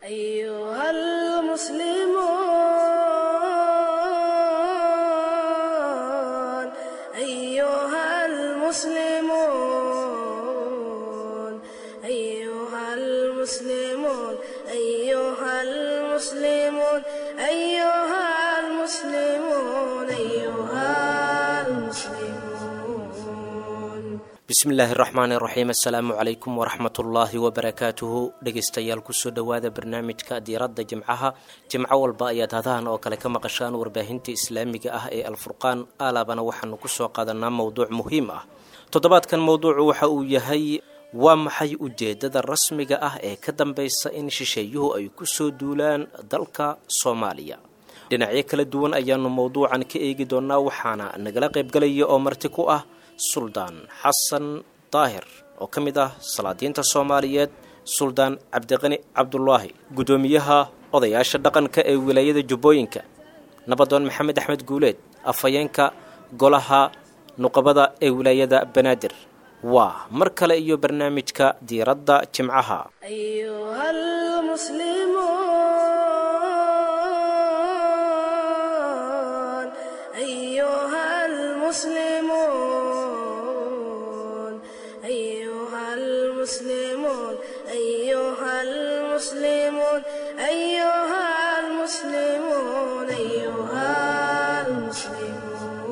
أيها المسلمون أيها المسلمون أيها المسلمون أيها المسلمون أيها المسلمون أيها المسلمون bismillaahi raxmaani raxiim assalaamu calaykum waraxmatullaahi wabarakaatuhu dhegeystayaal kusoo dhowaada barnaamijka diiradda jimcaha jimco walba ayaad hadahan oo kale ka maqashaan warbaahinta islaamiga ah ee alfurqaan alaabana waxaanu kusoo qaadanaa mowduuc muhiim ah toddobaadkan mowduucu waxa uu yahay waa maxay ujeedada rasmiga ah ee ka dambeysa in shisheeyuhu ay kusoo duulaan dalka soomaaliya dhinacyo kala duwan ayaanu mowduucan ka eegi doonaa waxaana nagala qaybgalaya oo marti ku ah suldaan xasan daahir oo ka mid ah salaadiinta soomaaliyeed suldaan cabdiqani cabdulaahi guddoomiyaha odayaasha dhaqanka ee wilaayada jubbooyinka nabadoon maxamed axmed guuleed afhayeenka golaha nuqabada ee wilaayada banaadir waa mar kale iyo barnaamijka diiradda jimcaha أيها المسلمون أيها المسلمون أيها المسلمون أيها المسلمون أيها المسلمون أيها المسلمون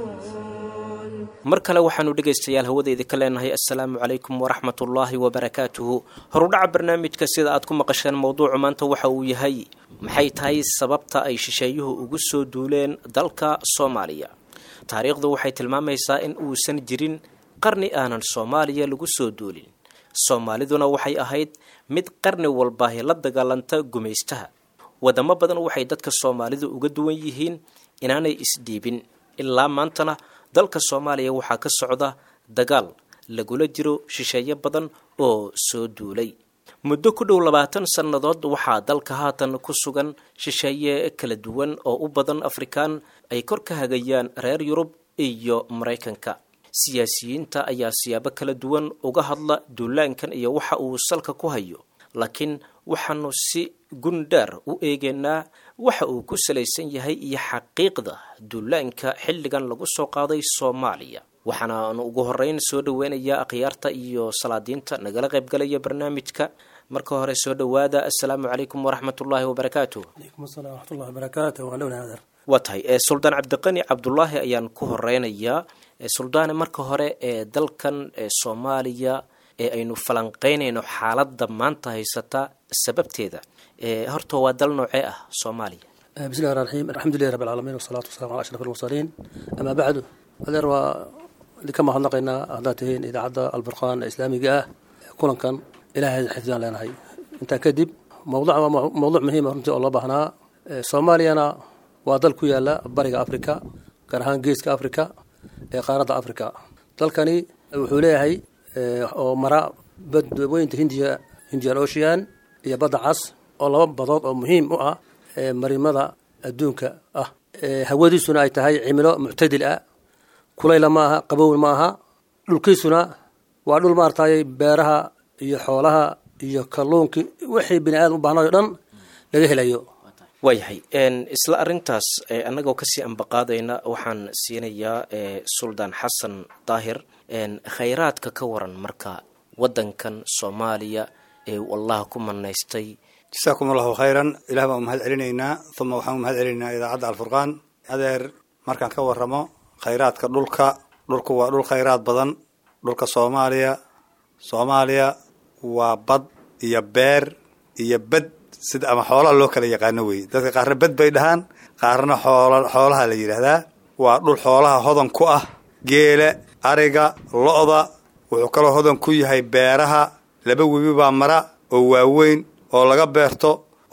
mar kale waxaanu dhegaystayaal hawadeyda ka leenahay assalaamu calaykum waraxmatullaahi wabarakaatuhu horudhaca barnaamijka sida aad ku maqasheen mowduucu maanta waxa uu yahay maxay tahay sababta ay shisheeyuhu ugu soo duuleen dalka soomaaliya taariikhdu waxay tilmaamaysaa in uusan jirin qarni aanan soomaaliya lagu soo duulin soomaaliduna waxay ahayd mid qarni walbaahi la dagaalanta gumaystaha wadamo badan waxay dadka soomaalidu uga duwan yihiin inaanay isdhiibin ilaa maantana dalka soomaaliya waxaa ka socda dagaal lagula jiro shisheeye badan oo soo duulay muddo ku dhow labaatan sannadood waxaa dalka haatan ku sugan shisheeye kala duwan oo u badan afrikaan ay kor ka hagayaan reer yurub iyo maraykanka siyaasiyiinta ayaa siyaabo kala duwan uga hadla duulaankan iyo waxa uu salka ku hayo laakiin waxaanu si gundhaar u eegaynaa waxa uu ku salaysan yahay iyo xaqiiqda duulaanka xilligan lagu soo qaaday soomaaliya waxaanaanu ugu horeyn soo dhaweynayaa akhyaarta iyo salaadiinta nagala qaybgalaya barnaamijka marka hore soo dhowaada assalaamu calaykum waraxmatullaahi wabarakaatuh عليكم السلام ورحمة الله وبركاته وأهلا وسهلا waa tahay ee suldaan cabdiqani cabdulaahi ayaan ku horeynayaa ee suldaane marka hore ee dalkan ee soomaaliya ee aynu falanqeynayno xaaladda maanta haysata sababteeda ee horta waa dal noocee ah soomaaliya آه، بسم الله الرحمن الرحيم الحمد لله رب العالمين والصلاة والسلام على أشرف المرسلين أما بعد هذا هو لكما هنقينا أهداتهين إذا عدى الفرقان الإسلامي جاء كلن كان إلى هذا حفظان لنا هاي أنت كذب موضوع موضوع مهم رمتي الله بهنا آه، صوماليا أنا وادل كويالا بريق أفريكا كرهان جيسك أفريكا آه، قارة أفريكا dalkani wuxuu leeyahay eh, oo mara badweynta hindiya hindian ocean iyo badda cas oo laba badood oo muhiim u ah eh, marimada adduunka ah Eh, hawadiisuna ay tahay cimilo muctadil ah kulayla ma aha qabow ma aha dhulkiisuna waa dhul maaragtay beeraha iyo xoolaha iyo kalluunkii wixii bini aadam u baahnayo dhan laga helayo waayahay n isla arintaas ee annagoo kasii ambaqaadayna waxaan siinayaa ee suldaan xasan daahir n khayraadka ka waran marka waddankan soomaaliya ee uu allah ku manaystay jasaakum allahu khayran ilah baan umahad celinaynaa uma waxaan umahad celinaynaa idaacadda alfurqaan adeer markaan ka waramo khayraadka dhulka dhulku waa dhul khayraad badan dhulka soomaaliya soomaaliya waa bad iyo beer iyo bed sida ama xoolaha loo kala yaqaano wey dadka qaarna bed bay dhahaan qaarna xoola xoolaha la yidhaahdaa waa dhul xoolaha hodan ku ah geela ariga lo-da wuxuu kaloo hodan ku yahay beeraha laba webi baa mara oo waaweyn oo laga beerto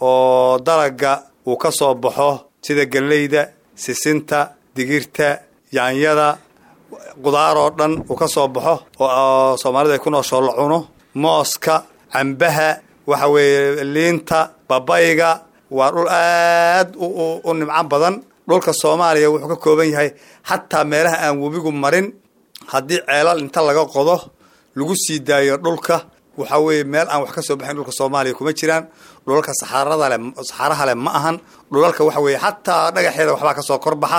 oo dalaga uu ka soo baxo sida galleyda sisinta digirta yaanyada qudaar oo dhan uu ka soo baxo oo soomaalida ay ku noosho la cuno mooska cambaha waxa weeye liinta babayga waa dhul aad u nimco badan dhulka soomaaliya wuxuu ka kooban yahay xataa meelaha aan webigu marin haddii ceelal inta laga qodo lagu sii daayo dhulka waxa weeye meel aan wax ka soo baxayn dhulka soomaaliya kuma jiraan dhulalka saxaarada le saxaaraha leh ma ahan dhulalka waxa weeye xataa dhagaxeeda waxbaa kasoo korbaxa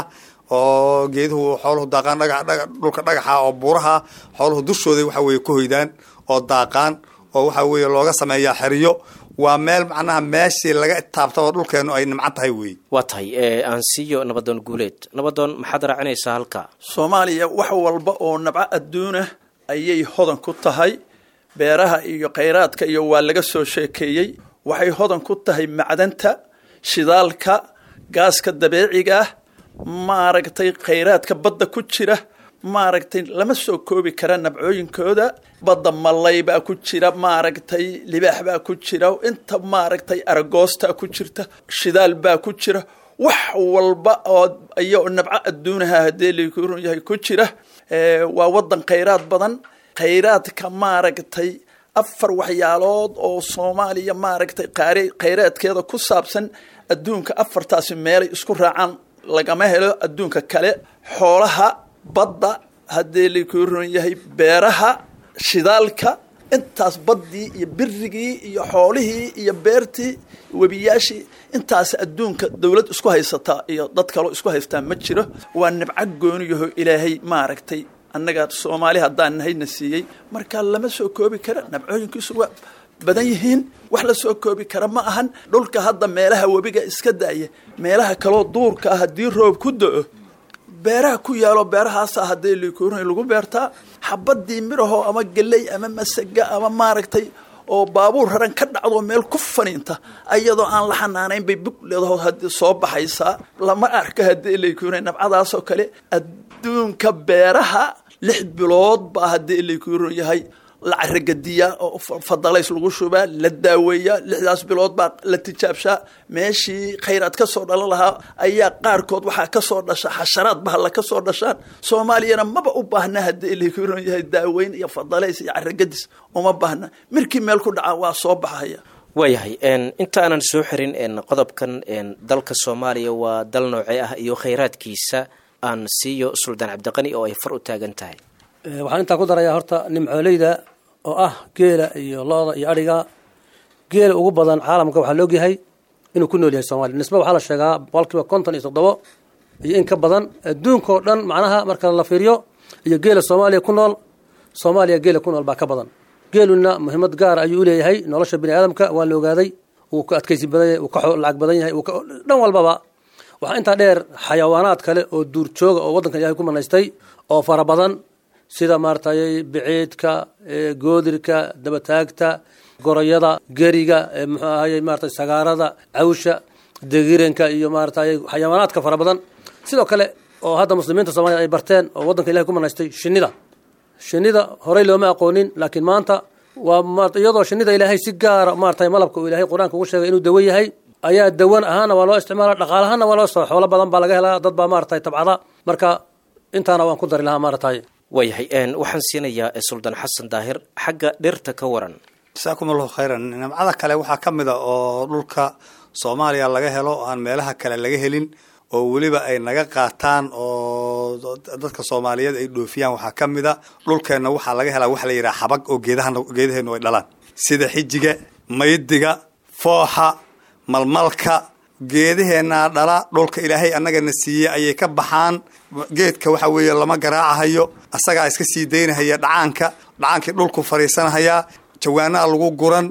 oo geeduhu xooluhu daaqaan dhaga dhaga dhulka dhagaxa oo buuraha xooluhu dushooda waxa weeye ku hoydaan oo daaqaan oo waxa weeye looga sameeyaa xeriyo waa meel macnaha meeshii laga taabtaba dhulkeenu ay nimcan tahay weeye waa tahay aan siiyo nabadoon guuleed nabadoon maxaad raacinaysaa halka soomaaliya wax walba oo nabco adduunah ayay hodan ku tahay beeraha iyo khayraadka iyo waa laga soo sheekeeyey waxay hodan ku tahay macdanta shidaalka gaaska dabeeciga ah maaragtay khayraadka badda ku jira maaragtay lama soo koobi kara nabcooyinkooda badda malay baa ku jira maaragtay libaax baa ku jira inta maaragtay aragoostaa ku jirta shidaal baa ku jira wax walba oo iyo nabco adduunaha haddii lakurun yahay ku jira waa wadan khayraad badan khayraadka maaragtay afar waxyaalood oo soomaaliya maaragtay qaar khayraadkeeda ku saabsan adduunka afartaasi meelay isku raacaan lagama helo adduunka kale xoolaha badda haddii laku ron yahay beeraha shidaalka intaas baddii iyo birigii iyo xoolihii iyo beertii webiyaashii intaas adduunka dawlad isku haysataa iyo dad kaloo isku haystaa ma jiro waa nibco gooniyaho ilaahay maaragtay annaga soomaali haddaan nahayna siiyey marka lama soo koobi kara nabcooyinkiisu waa badan yihiin wax la soo koobi kara ma ahan dhulka hadda meelaha webiga iska daaya meelaha kaloo duurka ah haddii roob ku do-o beeraha ku yaalo beerahaasa haddii likuurn lagu beertaa xabadii midhahoo ama geley ama masaga ama maaragtay oo baabuur raran ka dhacdo meel ku faniinta ayadoo aan la xanaanayn bay bug leedaho hadii soo baxaysaa lama arka haddii likuurn nabcadaasoo kale adduunka beeraha lix bilood baa haddii likuurn yahay la caragadiyaa oo fadalays lagu shubaa la daaweeyaa lixdaas bilood baa la tijaabshaa meeshii khayraad ka soo dhalan lahaa ayaa qaarkood waxaa kasoo dhasha xasharaad bahalla ka soo dhashaan soomaaliyana maba u baahna haddii lakuron yahay daaweyn iyo fadalays iyo caragadis uma baahna mirkii meel ku dhaca waa soo baxaya waayahay inta aanan soo xirin qodobkan dalka soomaaliya waa dal noocee ah iyo khayraadkiisa aan siiyo suldaan cabdiqani oo ay far u taagan tahay waxaan intaa ku darayaa horta nimcooleyda oo ah geela iyo lo-da iyo adhiga geela ugu badan caalamka waxaa laogyahay inuu ku nool yahay soomaliya nisba waxaa la sheegaa boqolkiiba konton iyo toddobo iyo in ka badan adduunkao dhan macnaha marka la fiiriyo iyo geela soomaaliya ku nool soomaaliya geela ku nool baa ka badan geeluna muhiimad gaar ayuu uleeyahay nolosha bini aadamka waa la ogaaday wuu ka adkaysi badan yahay wuu ka lacag badan yahay dhan walbaba waxaa intaa dheer xayawaanaad kale oo duurjooga oo waddankan ilahay ku manaystay oo fara badan sida maaratay biciidka goodirka dabataagta goroyada geriga muxuu ahaye maratay sagaarada cawsha degiranka iyo maaratay xayawaanaadka fara badan sidoo kale oo hadda muslimiinta soomaliya ay barteen oo waddanka ilahay ku manaystay shinida shinida horey looma aqoonin laakiin maanta waa iyadoo shinida ilaahay si gaara maaratay malabka uu ilahay qur-aanka ugu sheegay inuu dawo yahay ayaa dawan ahaana waa loo isticmaala dhaqaalahaana waa loo soo xoolo badan baa laga helaa dad baa maaratay tabcada marka intaana waan ku dari lahaa maaratay waayahay waxaan siinayaa suldaan xasan daahir xagga dhirta ka waran jasaakum allahu khayran nimcada kale waxaa ka mid a oo dhulka soomaaliya laga helo aan meelaha kale laga helin oo weliba ay naga qaataan oo dadka soomaaliyeed ay dhoofiyaan waxaa ka mid a dhulkeenna waxaa laga helaa waxa la yidhaha xabag oo geedaha geedaheenu ay dhalaan sida xijiga maydiga fooxa malmalka geedaheenaa dhala dhulka ilaahay annagana siiyey ayay ka baxaan geedka waxa weeye lama garaacahayo asagaa iska sii daynahaya dhacaanka dhacaankii dhulku fariisanahayaa jawaanaha lagu guran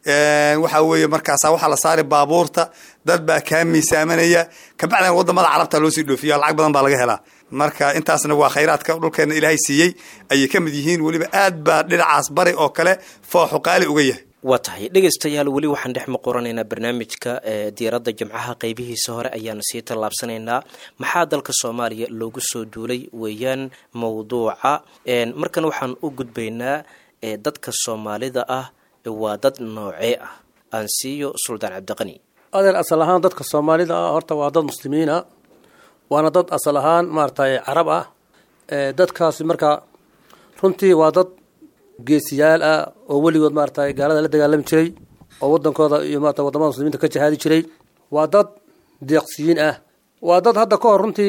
waxa weeye markaasa waxaa la saari baabuurta dad baa kaa miisaamanaya kabacdina wadamada carabta loo sii dhoofiya lacag badan baa laga helaa marka intaasna waa khayraadka dhulkeena ilaahay siiyey ayay ka mid yihiin weliba aad baa dhinacaas bari oo kale fooxu qaali uga yahay waa tahay dhegaystayaal weli waxaan dhex maqoranaynaa barnaamijka diiradda jimcaha qeybihiisa hore ayaanu sii tallaabsanaynaa maxaa dalka soomaaliya loogu soo duulay weeyaan mowduuca markan waxaan u gudbaynaa dadka soomaalida ah waa dad noocee ah aan siiyo suldaan cabdiqani adeer asal ahaan dadka soomaalida ah horta waa dad muslimiina waana dad asal ahaan maaratay carab ah dadkaasi marka runtii waa dad geesiyaal ah oo weligood maaratay gaalada la dagaalami jiray oo wadankooda iyo maarata wadamada muslimiinta ka jihaadi jiray waa dad deeqsiyiin ah waa dad hadda ka hor runtii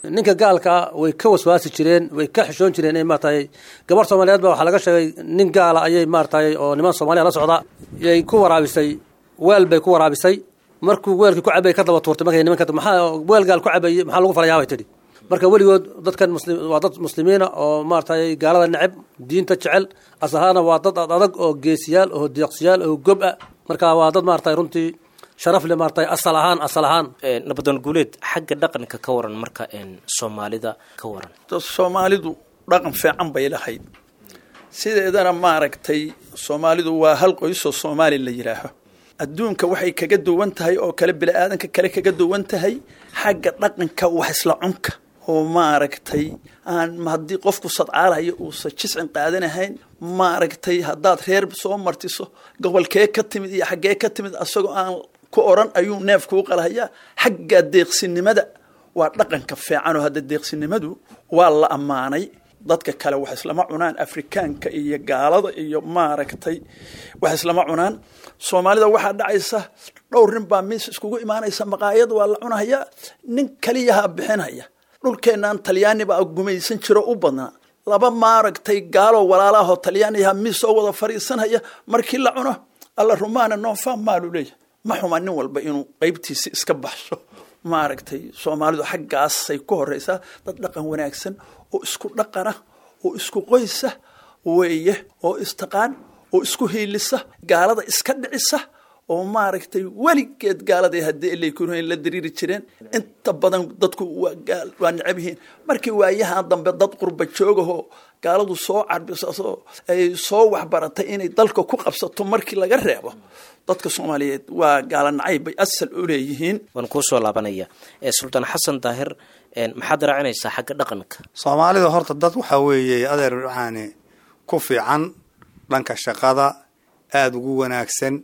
ninka gaalka ah way ka waswaasi jireen way ka xishoon jireen in maaragtay gabar soomaaliyeed ba waxaa laga sheegay nin gaala ayay maaragtay oo niman soomaaliya la socda yay ku waraabisay weel bay ku waraabisay markuu weelkii ku cabay ka daba tuurtay markay nimanka maxaa weel gaal ku cabayay maxaa lagu falayaa bay tidhi marka weligood dadkan muslim waa dad muslimiina oo maaragtay gaalada neceb diinta jecel asahaana waa dad adag oo geesiyaal oo deeqsiyaal oo gob ah marka waa dad maaragtay runtii sharaf le maaragtay asal ahaan asal ahaan nabadoon guuleed xagga dhaqanka ka waran marka soomaalida ka waran soomaalidu dhaqan fiican bay lahayd sideedana maaragtay soomaalidu waa hal qoysoo soomaali la yidhaaho adduunka waxay kaga duwan tahay oo kale bini-aadanka kale kaga duwan tahay xagga dhaqanka wax isla cunka oo maaragtay aan haddii qofku sadcaalayo uusan jiscin qaadanahayn maaragtay haddaad reer soo martiso gobolkee ka timid iyo xaggee ka timid asagoo aan ku oran ayuu neef kuu qalhayaa xagga deeqsinimada waa dhaqanka fiican oo hadda deeqsinimadu waa la ammaanay dadka kale wax islama cunaan afrikaanka iyo gaalada iyo maaragtay wax islama cunaan soomaalida waxaa dhacaysa dhowr nin baa miis iskugu imaanaysa maqaayad waa la cunahayaa nin kaliyaha bixinaya dhulkeennan talyaani baa gumaysan jiro u badnaa laba maaragtay gaaloo walaalaahoo talyaaniyaha miis soo wada fadhiisanaya markii la cuno alla rumaana noonfaa maalu leeyahy ma xuma nin walba inuu qaybtiisi iska baxsho maaragtay soomaalidu xaggaasay ku horeysaa dad dhaqan wanaagsan oo isku dhaqana oo isku qoysa weeye oo istaqaan oo isku hiilisa gaalada iska dhicisa oo maaragtay weligeed gaaladay haddii ilaykunayn la dariiri jireen inta badan dadku waa necab yihiin markii waayahan dambe dad qurba joogahoo gaaladu soo carbisaso ay soo waxbaratay inay dalka ku qabsato markii laga reebo dadka soomaaliyeed waa gaala nacay bay asal u leeyihiin waan kuu soo laabanaya sultaan xasan daahir maxaad raacinaysaa xagga dhaqanka soomaalida horta dad waxaa weeye adeer waxaani ku fiican dhanka shaqada aada ugu wanaagsan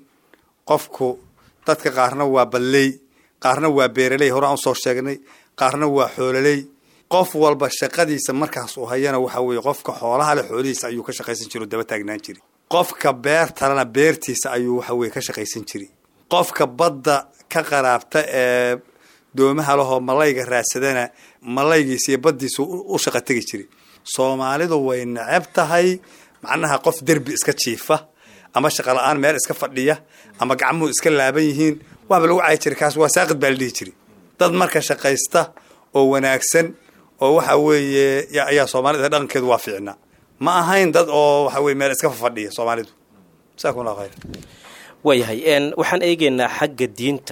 qofku dadka qaarna waa balley qaarna waa beeraley hore aan usoo sheegnay qaarna waa xoololey qof walba shaqadiisa markaas uu hayana waxa weeye qofka xoolaha leh xoolihiisa ayuu ka shaqaysan jiri oo daba taagnaan jiri qofka beertalena beertiisa ayuu waxa weye ka shaqaysan jiri qofka badda ka qaraabta ee doomaha lahoo malayga raadsadana malaygiisa iyo baddiisa u shaqa tegi jiri soomaalidu way neceb tahay macnaha qof derbi iska jiifa ama shaqa la-aan meel iska fadhiya ama gacmuhu iska laaban yihiin waaba lagu cayi jira kaas waa saaqid baa la dhihi jiri dad marka shaqaysta oo wanaagsan oo waxa weeye ayaa soomaalida dhaqankeedu waa fiicnaa ma ahayn dad oo waxa weye meel iska fadhiya soomaalidu jasakum allah khayr waayahay waxaan eegeynaa xagga diinta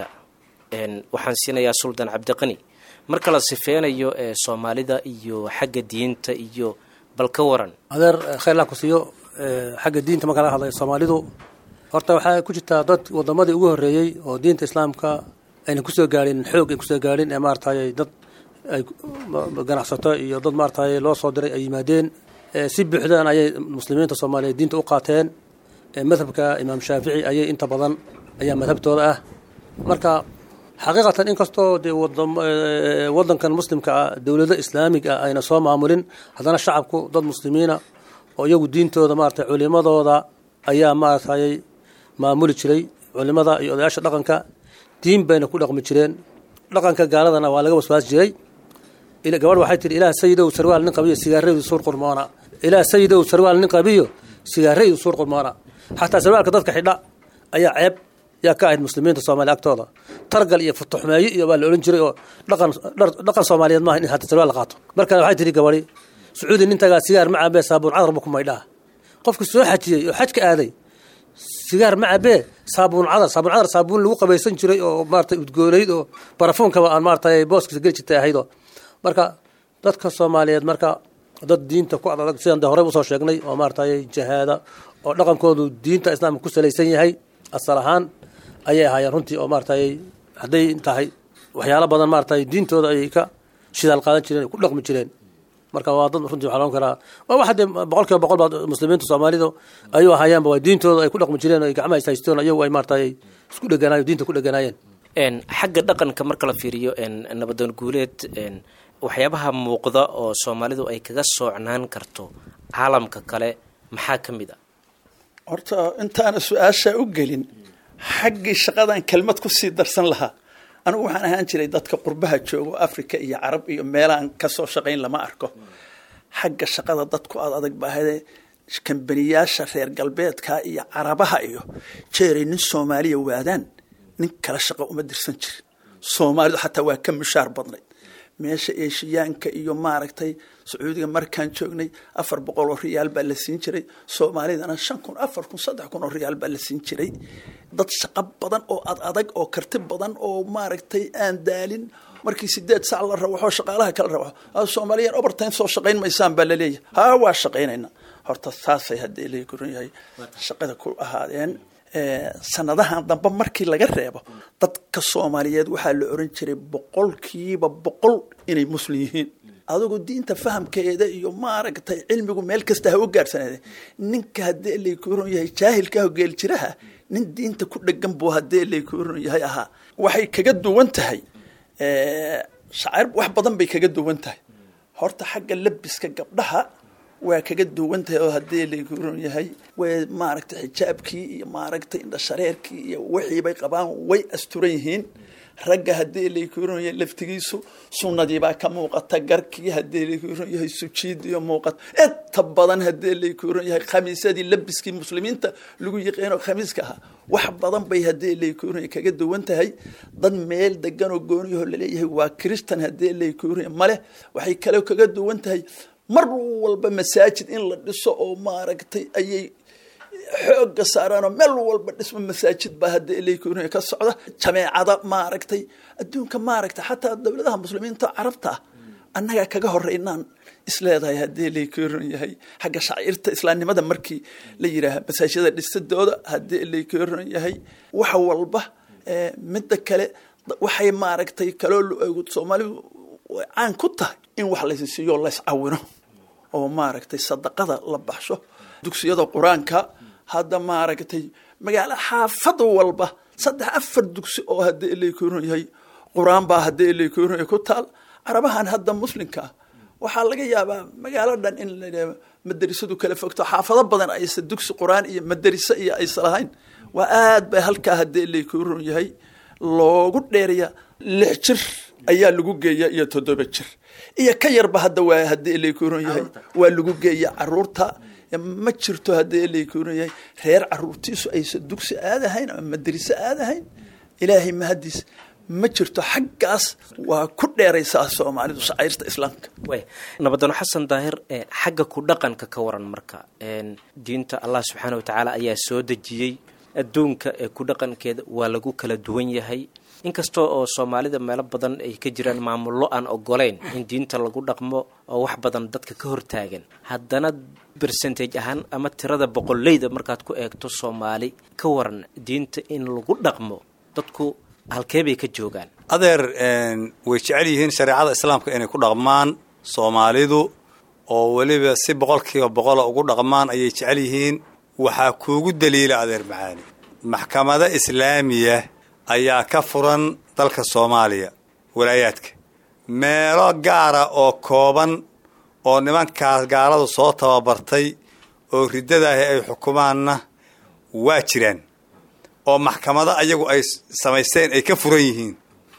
waxaan siinayaa suldaan cabdiqani marka la sifeynayo soomaalida iyo xagga diinta iyo bal ka waran adeer khayrlah ku siiyo xagga diinta marka laga hadlayo soomaalidu horta waxaa ku jirtaa dad wadamadii ugu horreeyey oo diinta islaamka ayna kusoo gaadhin xoog ay kusoo gaadhin ee maaratay dad ay ganacsato iyo dad maaratay loo soo diray ay yimaadeen si buuxdaan ayay muslimiinta soomaaliyeed diinta u qaateen madhabka imaam shaafici ayay inta badan ayaa madhabtooda ah marka xaqiiqatan inkastoo dee wadankan muslimka ah dowlado islaamig ah ayna soo maamulin haddana shacabku dad muslimiina oo iyagu diintooda maaratay culimadooda ayaa maaratay maamuli jiray culimada iyo odayaasha dhaqanka diin bayna ku dhaqmi jireen dhaqanka gaaladana waa laga waswaasi jiray gabadh waxay tihi ilaah sayidow sarwaal nin qabiyo sigaaraydu suur qurmoona ilaah sayidow sarwaal nin qabiyo sigaaraydu suur qurmoona xataa sarwaalka dadka xidha ayaa ceeb yaa ka ahayd muslimiinta soomaaliya agtooda targal iyo futuxmeeyo iyo baa la odhan jiray oo dhaqan dhaqan soomaaliyeed maaha in hata sarwaal la qaato marka waxay tihi gabadhi sacuudi nintagaa sigaar ma cabee saabuun cadarba ku maydhaa qofka soo xajiyey oo xajka aaday sigaar ma cabee saabuun cadar saabuun cadar saabuun lagu qabaysan jiray oo maaratay udgoonayd oo barafuunkaba aan maaratay booskiisa geli jirtay ahaydoo marka dadka soomaaliyeed marka dad diinta ku adag sidaan de horey usoo sheegnay oo maaratay jahaada oo dhaqankoodu diinta islaamka ku salaysan yahay asal ahaan ayay ahaayeen runtii oo maaratay hadday tahay waxyaalo badan maaratay diintooda ayay ka shidaal qaadan jireen ku dhaqmi jireen marka waa dad runtii waxaa loon karaa waa waxa dee boqol kiiba boqol baa muslimiinta soomaalidu ayuu ahaayaanba waa diintooda ay ku dhaqmi jireen oo ay gacmaha ishaystoon ayagu ay maaratay isku dheganayo diinta ku dheganaayeen xagga dhaqanka marka la fiiriyo nabadoon guuleed waxyaabaha muuqda oo soomaalidu ay kaga soocnaan karto caalamka kale maxaa ka mid a horta intaana su-aashaa u gelin xaggii shaqadan kelmad ku sii darsan lahaa anigu waxaan ahaan jiray dadka qurbaha joogo africa iyo carab iyo meelahan kasoo shaqayn lama arko xagga shaqada dadku aad adag baahade kambaniyaasha reer galbeedka iyo carabaha iyo jeeray nin soomaaliya waadaan nin kala shaqo uma dirsan jirin soomaalidu xataa waa ka mushaar badnayd meesha eeshiyaanka iyo maaragtay sacuudiga markaan joognay afar boqol oo riyaal baa la siin jiray soomaalidana shan kun afar kun saddex kun oo riyaal baa la siin jiray dad shaqo badan oo ad adag oo karti badan oo maaragtay aan daalin markii sideed sac la rawaxo shaqaalaha kala rawaxo soomaaliyan overtime soo shaqayn maysaan baa laleeyahay ha waa shaqaynayna horta saasay haddii la guran yahay shaqada ku ahaadeen sanadahan dambe markii laga reebo dadka soomaaliyeed waxaa la oran jiray boqolkiiba boqol inay muslim yihiin adigu diinta fahamkeeda iyo maaragtay cilmigu meel kasta ha u gaadhsaneede ninka haddii laykuron yahay jaahilka hogeel jiraha nin diinta ku dhegan buu haddii laykuron yahay ahaa waxay kaga duwan tahay shacair wax badan bay kaga duwan tahay horta xagga labiska gabdhaha waa kaga duwan tahay oo haddii laykuron yahay way maaragtay xijaabkii iyo maaragtay indhashareerkii iyo wixii bay qabaan way asturan yihiin ragga haddii laykuron yahay laftigiisu sunnadiibaa ka muuqata garkii haddii laykuron yahay sujiidiyo muuqata inta badan haddii laykuron yahay khamiisadii labiskii muslimiinta lagu yiqiino khamiiska ahaa wax badan bay haddii laykuron yahay kaga duwan tahay dad meel degan oo gooniyaho laleeyahay waa christan haddii laykuron yahay male waxay kale kaga duwan tahay mar walba masaajid in la dhiso oo maaragtay ayay xooga saaraanoo meel walba dhismo masaajid baa hadda ilaykurin ka socda jameecada maaragtay adduunka maaragtay xataa dowladaha muslimiinta carabta ah annagaa kaga horeynaan isleedahay haddii laykurin yahay xagga shaciirta islaamnimada markii la yidhaaha masaajida dhisadooda haddii laykurin yahay wax walba midda kale waxay maaragtay kaloo soomaalidu caan ku tahay in wax laysisiiyo lays cawino oo maaragtay sadaqada la baxsho dugsiyada qur-aanka hadda maaragtay magaalo xaafad walba saddex afar dugsi oo haddii ilaykuron yahay qur-aan baa haddii ilaykuron yahay ku taal carabahan hadda muslimka ah waxaa laga yaabaa magaalo dhan in la madarisadu kala fogto xaafado badan aysa dugsi qur-aan iyo madariso iyo aysa lahayn waa aad bay halkaa haddii ilaykuron yahay loogu dheeraya lix jir ayaa lagu geeya iyo toddoba jir iyo ka yarba hadda waa haddii ilaykuron yahay waa lagu geeya caruurta ma jirto haddii ilaykuron yahay reer caruurtiisu aysa dugsi aadahayn ama madariso aadahayn ilaahay mahadiis ma jirto xaggaas waa ku dheeraysaa soomaalidu shacairta islaamka nabadano xasan daahir xagga ku dhaqanka ka waran marka diinta allah subxaana watacaala ayaa soo dejiyey adduunka ee ku dhaqankeeda waa lagu kala duwan yahay inkasta oo soomaalida meelo badan ay ka jiraan maamullo aan ogoleyn in diinta lagu dhaqmo oo wax badan dadka ka hortaagan haddana bercentage ahaan ama tirada boqoleyda markaad ku eegto soomaali ka waran diinta in lagu dhaqmo dadku halkee bay ka joogaan adeer way jecel yihiin shareecada islaamka inay ku dhaqmaan soomaalidu oo weliba si boqolkiiba boqola ugu dhaqmaan ayay jecel yihiin waxaa kuugu daliila adeer macaani maxkamado islaamiya ayaa ka furan dalka soomaaliya walaayaadka meelo gaara oo kooban oo nimankaas gaaladu soo tababartay oo riddadaahi ay xukumaanna waa jiraan oo maxkamado ayagu ay samaysteen ay ka furan yihiin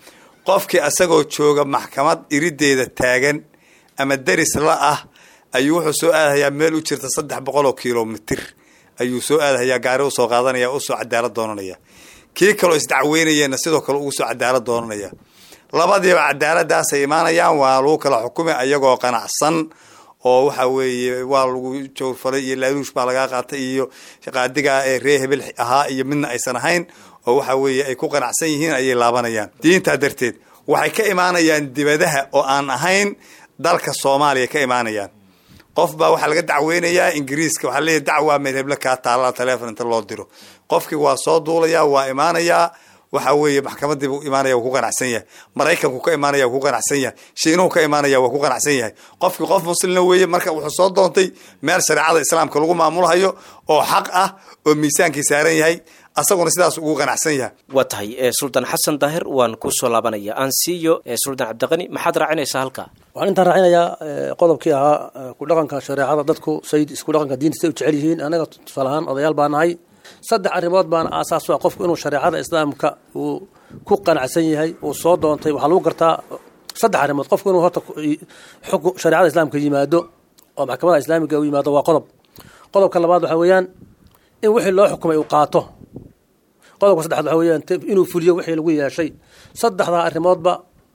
qofkii asagoo jooga maxkamad iriddeeda taagan ama deris la ah ayuu wuxuu soo aadahayaa meel u jirta saddex boqol oo kilomitir ayuu soo aadahayaa gaari usoo qaadanaya usoo cadaalad doonanaya kii kaloo isdacweynayeenna sidoo kale ugu soo cadaalad doonanaya labadiiba cadaaladaasay imaanayaan waa lagu kala xukumay ayagoo qanacsan oo waxa weeye waa lagu jawrfalay iyo laaluush baa lagaa qaatay iyo qaadigaa ee ree hebel ahaa iyo midna aysan ahayn oo waxa weeye ay ku qanacsan yihiin ayay laabanayaan diintaa darteed waxay ka imaanayaan dibadaha oo aan ahayn dalka soomaaliya ka imaanayaan qof baa waxaa laga dacweynayaa ingiriiska waxaa leeyahy dacwaa meel heble kaa taalla teleefon inta loo diro qofkii waa soo duulayaa waa imaanayaa waxa weeye maxkamadii buu imaanaya waa ku qanacsan yahay maraykanku ka imaanaya waa ku qanacsan yahay shiinuhu ka imaanaya waa ku qanacsan yahay qofkii qof muslimna weeye marka wuxuu soo doontay meel shareecada islaamka lagu maamulhayo oo xaq ah oo miisaankii saaran yahay asaguna sidaas ugu qanacsan yahay waa tahay suldaan xasan daahir waan kusoo laabanaya aan siiyo suldaan cabdiqani maxaad raacinaysaa halkaa waxaan intaan raacinayaa qodobkii ahaa ku dhaqanka shareecada dadku sayid isku dhaqanka diinta say u jecel yihiin anaga tusaale ahaan odayaal baa nahay saddex arrimood baana aasaas u ah qofku inuu shareecada islaamka uu ku qanacsan yahay uu soo doontay waxaa lagu gartaa saddex arrimood qofku inuu horta xukun shareecada islaamka yimaado oo maxkamada islaamiga u yimaado waa qodob qodobka labaad waxaa weeyaan in wixii loo xukumay uu qaato qodobka saddexaad waxaa weeyaan inuu fuliyo wixii lagu yeeshay saddexdaa arrimoodba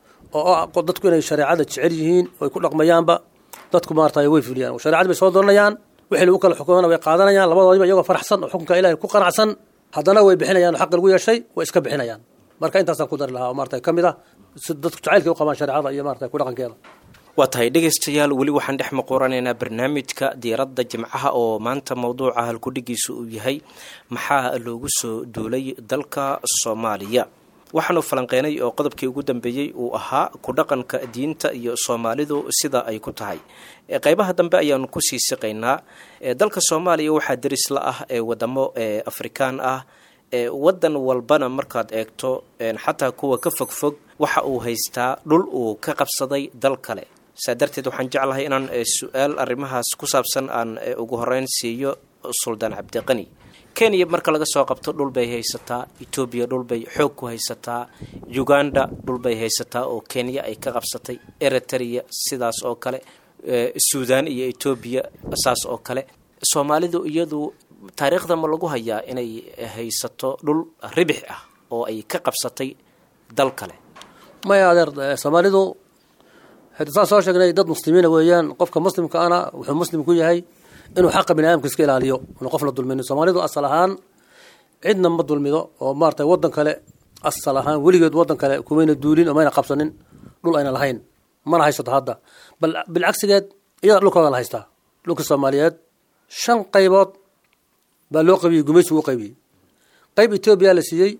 oo dadku inay shareecada jecel yihiin oy ku dhaqmayaanba dadku maarata way fuliyaan shareecadii bay soo dooranayaan wixii lagu kala xukumana way qaadanayaan labadoodiba iyagoo faraxsan oo xukunka ilahay ku qanacsan haddana way bixinayaan oo xaqi lagu yeeshay way iska bixinayaan marka intaasaan ku dari lahaa oo maarata ka mid ah si dadku jacaylkay u qabaan shareecada iyo maarata ku dhaqankeeda waa tahay dhegaystayaal weli waxaan dhex maqoranaynaa barnaamijka diiradda jimcaha oo maanta mowduuca halkudhigiisa uu yahay maxaa loogu soo duulay dalka soomaaliya waxaanu falanqeynay oo qodobkii ugu dambeeyey uu ahaa ku dhaqanka diinta iyo soomaalidu sida ay ku tahay qeybaha dambe ayaanu kusii siqaynaa dalka soomaaliya waxaa deris la ah ee wadamo afrikaan ah wadan walbana markaad eegto xataa kuwa ka fogfog waxa uu haystaa dhul uu ka qabsaday dal kale saa darteed waxaan jeclahay inaan su-aal arrimahaas ku saabsan aan ugu horeyn siiyo suldaan cabdiqani kenya marka laga soo qabto dhul bay haysataa etoobiya dhulbay xoog ku haysataa uganda dhulbay haysataa oo kenya ay ka qabsatay eritrea sidaas oo kale suudan iyo etoobiya saas oo kale soomaalidu iyadu taariikhda ma lagu hayaa inay haysato dhul ribix ah oo ay ka qabsatay dal kale maya adeer soomaalidu saan soo sheegnay dad muslimiina weeyaan qofka muslimka ana wuxuu muslim ku yahay inuu xaqa bini aadamka iska ilaaliyo inu qof la dulminin soomaalidu asal ahaan cidna ma dulmido oo maarata waddan kale asal ahaan weligeed waddan kale kumayna duulin oo mayna qabsanin dhul ayna lahayn mana haysato hadda bal bilcagsigeed iyada dhulkooda la haystaa dhulka soomaaliyeed shan qaybood baa loo qaybiyey gumaysigu u qaybiyey qayb etoobiya la siiyey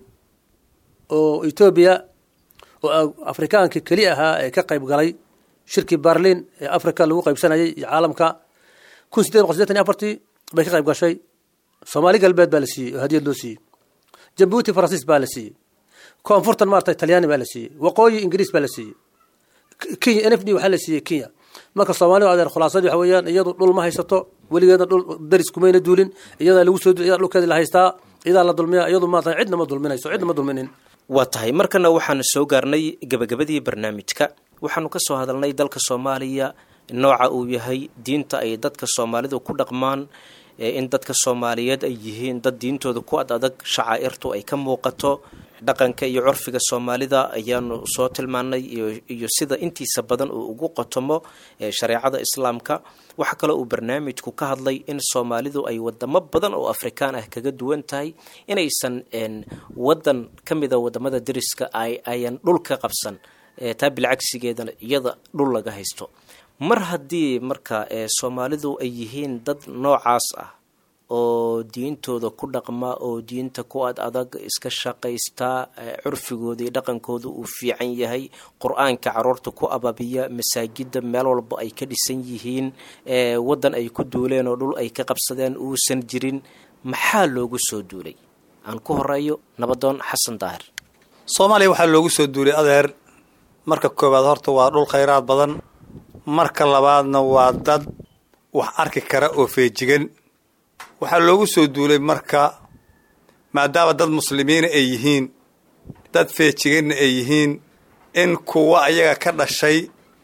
oo etoobiya oo afrikaankii keli ahaa ee ka qayb galay shirkii barlin ee africa lagu qaybsanayay iyo caalamka kun sideed boqol sideetan iyo afartii bay ka qayb gashay soomaali galbeed baa la siiyey oo hadiyad loo siiyey jabuuti faransiis baa la siiyey koonfurtan maarata talyaani baa la siiyey waqooyi ingiriis baa la siiyey kenya n f d waxaa la siiyey kenya marka soomaalidu adeer khulaasadii waxa weeyaan iyadu dhul ma haysato weligeedna dhul daris kumayna duulin iyadaa lagu soo iyadaa dhulkeedii la haystaa iyadaa la dulmiya iyadu maarata cidna ma dulminayso cidna ma dulminin waa tahay markana waxaanu soo gaarnay gebagabadii barnaamijka waxaanu ka soo hadalnay dalka soomaaliya nooca uu yahay diinta ay dadka soomaalidu ku dhaqmaan in dadka soomaaliyeed ay yihiin dad diintooda ku ad adag shacaa'irtu ay ka muuqato dhaqanka iyo curfiga soomaalida ayaanu soo tilmaanay iyo sida intiisa badan uu ugu qotomo shareecada islaamka waxaa kaloo uu barnaamijku ka hadlay in soomaalidu ay wadamo badan oo afrikaan ah kaga duwan tahay inaysan wadan ka mida wadamada deriska ayan dhul ka qabsan taa bilcagsigeedana iyada dhul laga haysto mar haddii marka soomaalidu ay yihiin dad noocaas ah oo diintooda ku dhaqma oo diinta ku ad adag iska shaqaystaa curfigooda iyo dhaqankooda uu fiican yahay qur-aanka caruurta ku ababiya masaajida meel walba ay ka dhisan yihiin waddan ay ku duuleen oo dhul ay ka qabsadeen uusan jirin maxaa loogu soo duulay aan ku horeeyo nabadoon xasan daahir soomaaliya waxaa loogu soo duulay adeer marka koowaad horta waa dhul khayraad badan marka labaadna waa dad wax arki kara oo feejigan waxaa loogu soo duulay marka maadaama dad muslimiina ay yihiin dad feejiganna ay yihiin in kuwa ayaga ka dhashay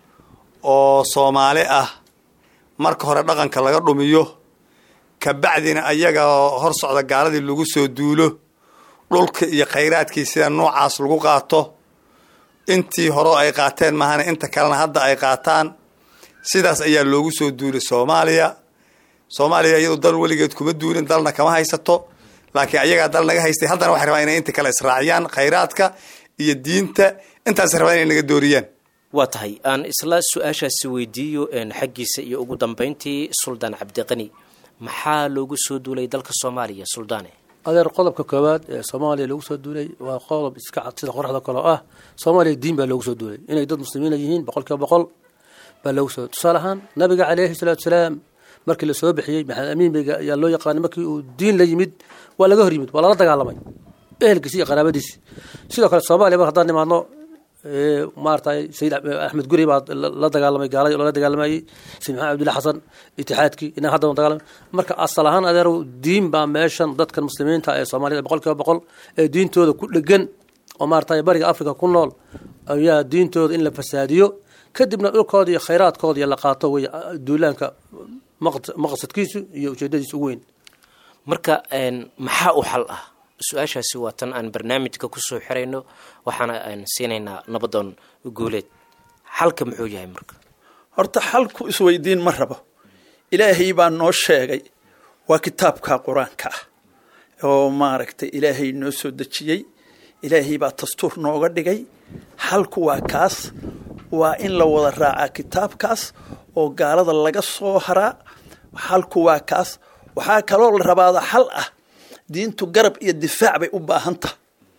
oo soomaali ah marka hore dhaqanka laga dhumiyo kabacdina ayaga hor socda gaaladii lagu soo duulo dhulka iyo khayraadkii sida noocaas lagu qaato intii hore ay qaateen mahana inta kalena hadda ay qaataan sidaas ayaa loogu soo duulay soomaaliya soomaaliya iyadu dal weligeed kuma duulin dalna kama haysato laakiin ayagaa dal naga haystay haddana waxay rabaan inay inta kale israaciyaan khayraadka iyo diinta intaas rabaan inay naga dooriyaan waa tahay aan isla su-aashaasi weydiiyo xaggiisa iyo ugu dambeyntii suldaan cabdiqani maxaa loogu soo duulay dalka soomaaliya suldaane adeer qodobka koowaad ee soomaaliya loogu soo duulay waa qodob iska cad sida qoraxda kaloo ah soomaaliya diin baa loogu soo duulay inay dad muslimiina yihiin boqol kiiba boqol baa loogu soo tusaale ahaan nabiga caleyhi salaatu salaam markii la soo bixiyey maxamed amiin beyga ayaa loo yaqaanay markii uu diin la yimid waa laga hor yimid waa lala dagaalamay ehelkiisi iyo qaraabadiisi sidoo kale soomaaliya mar haddaan nimaadno maaratay sayid axmed guri baa la dagaalamay gaaladi lala dagaalamayey sayid maxamed abdullahi xasan itixaadkii inaa hadda dagaalamay marka asal ahaan adeerow diin baa meeshan dadkan muslimiinta ee soomaaliyada boqol kiiba boqol ee diintooda ku dhegan oo maarata bariga africa ku nool ayaa diintooda in la fasaadiyo kadibna dhulkooda iyo khayraadkooda la qaato wey duulaanka maqsadkiisu iyo ujeedadiisa ugu weyn marka maxaa u xal ah su-aashaasi waa tan aan barnaamijka kusoo xirayno waxaana aan siinaynaa nabadoon guuleed xalka muxuu yahay marka horta xalku isweydiin ma rabo ilaahay baa noo sheegay waa kitaabka qur-aanka ah oo maaragtay ilaahay noo soo dejiyey ilaahay baa dastuur nooga dhigay xalku waa kaas waa in la wada raacaa kitaabkaas oo gaalada laga soo haraa xalku waa kaas waxaa kaloo la rabaada xal ah diintu garab iyo difaac bay u baahan taha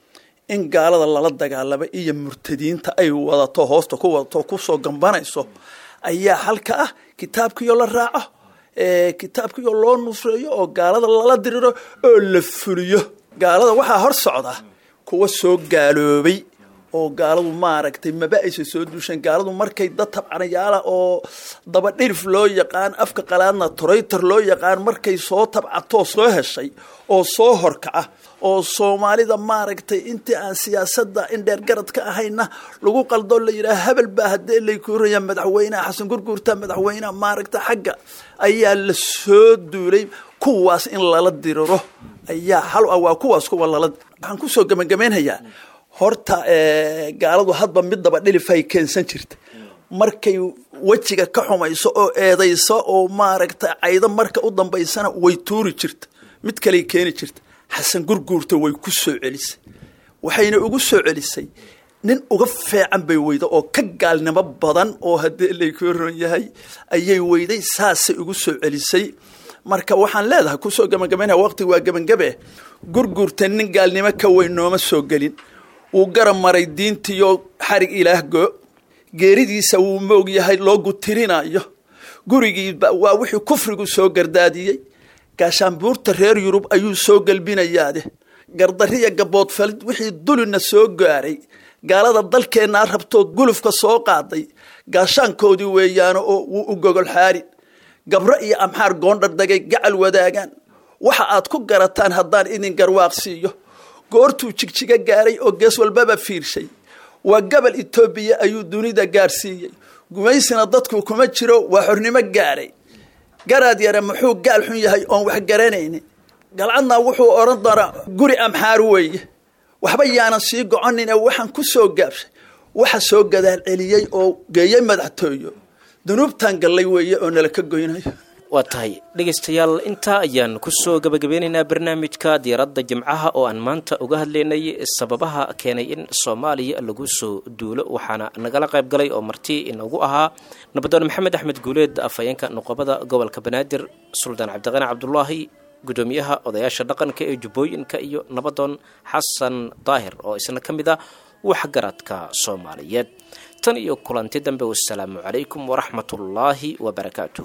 in gaalada lala dagaalamo iyo murtadiinta ay wadato hoosta ku wadato kusoo gambanayso ayaa xalka ah kitaabkiyo la raaco kitaabkiyo loo nusreeyo oo gaalada lala diriro oo la fuliyo gaalada waxaa hor socda kuwa soo gaaloobay oo gaaladu maaragtay maba aysa soo duusheen gaaladu markay dad tabcanayaala oo daba dhirif loo yaqaan afka qalaadna toraytor loo yaqaan markay soo tabcatoo soo heshay oo soo horkaca oo soomaalida maaragtay intii aan siyaasadda indheer garad ka ahayna lagu qaldoo la yidhaha hebel baa haddee laykuuraya madaxweyneha xasan gurguurta madaxweyneha maaragta xagga ayaa la soo duulay kuwaas in lala diriro ayaa xal ah waa kuwaas kuwa lala waxaan kusoo gabagabaynhayaa horta gaaladu hadba mid daba dhilifay keensan jirta markay wejiga ka xumayso oo eedayso oo maaragta caydo marka u dambaysana way tuuri jirta mid kaley keeni jirta xasan gurguurta way ku soo celisay waxayna ugu soo celisay nin uga feecan bay weyda oo ka gaalnimo badan oo haddii laykuu ron yahay ayay weyday saasay ugu soo celisay marka waxaan leedahay kusoo gabagabaynaya waqti waa gebangabe gurguurta nin gaalnimo ka weyn nooma soo gelin wuu garab maray diintiyo xarig ilaah go geeridiisa wuu moog yahay loo gutirinayo gurigiiba waa wixii kufrigu soo gardaadiyey gaashaanbuurta reer yurub ayuu soo gelbinayaade gardariya gaboodfalid wixii dulina soo gaaray gaalada dalkeennaa rabtoo gulufka soo qaaday gaashaankoodii weeyaano oo wuu u gogol xaarin gabro iyo amxaar goondhardagay gacal wadaagaan waxa aad ku garataan haddaan idin garwaaqsiiyo goortuu jigjiga gaaray oo gees walbaba fiirshay waa gabal etoobiya ayuu dunida gaarsiiyey gumaysina dadku kuma jiro waa xornimo gaaray garaad yare muxuu gaal xun yahay oon wax garanaynin galcadna wuxuu odhan doonaa guri amxaar weeye waxba yaanan sii goconine waxaan ku soo gaabshay waxa soo gadaal celiyey oo geeyey madaxtooyo dunuubtan gallay weeye oo nala ka goynayo waa tahay dhegaystayaal intaa ayaan kusoo gabagabeynaynaa barnaamijka diiradda jimcaha oo aan maanta uga hadlaynay sababaha keenay in soomaaliya lagu soo duulo waxaana nagala qayb galay oo marti inagu ahaa nabadoon maxamed axmed guuleed afhayeenka nuqobada gobolka banaadir suldaan cabdiqani cabdulaahi gudoomiyaha odayaasha dhaqanka ee jubbooyinka iyo nabadoon xasan daahir oo isna ka mid ah waxgaradka soomaaliyeed tan iyo kulanti dambe wasalaamu calaykum waraxmatullaahi wabarakaatuh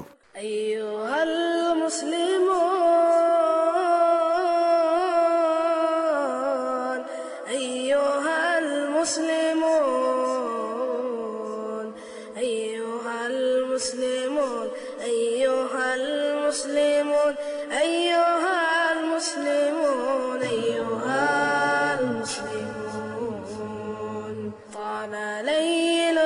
أيها المسلمون أيها المسلمون أيها المسلمون أيها المسلمون أيها المسلمون أيها المسلمون طال ليل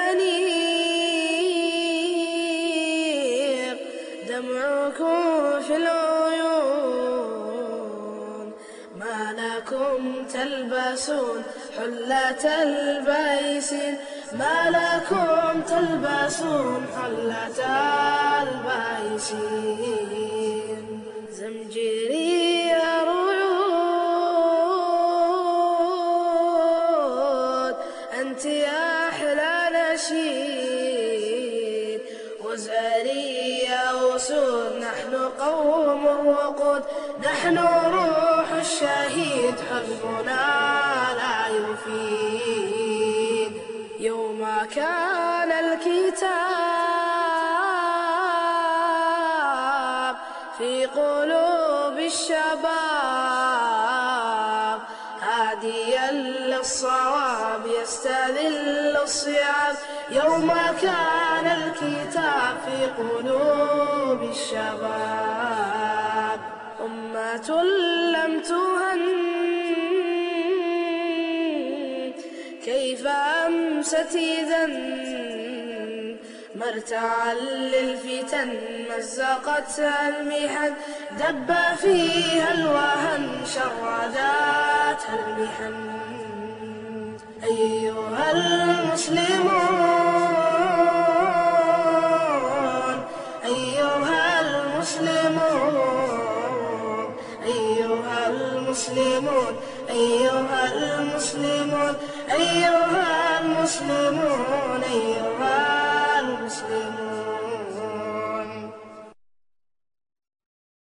الأنيق دمعكم في العيون ما لكم تلبسون حلة البيسين ما لكم تلبسون حلة البيسين زمجري ريود أنت يا أحلى نشيد وزاري يا وسود نحن قوم وقود نحن روح الشهيد حزبنا لا يفيد يوم كان الكتاب في قلوب الشباب هاديا للصواب يستذل الصيام يوم كان الكتاب في قلوب الشباب أمة لم تهن فأمست إذا مرتعا للفتن مزقتها المحن دب فيها الوهن شرداتها المحن أيها المسلمون أيها المسلمون أيها المسلمون أيها المسلمون أيها المسلمون أيها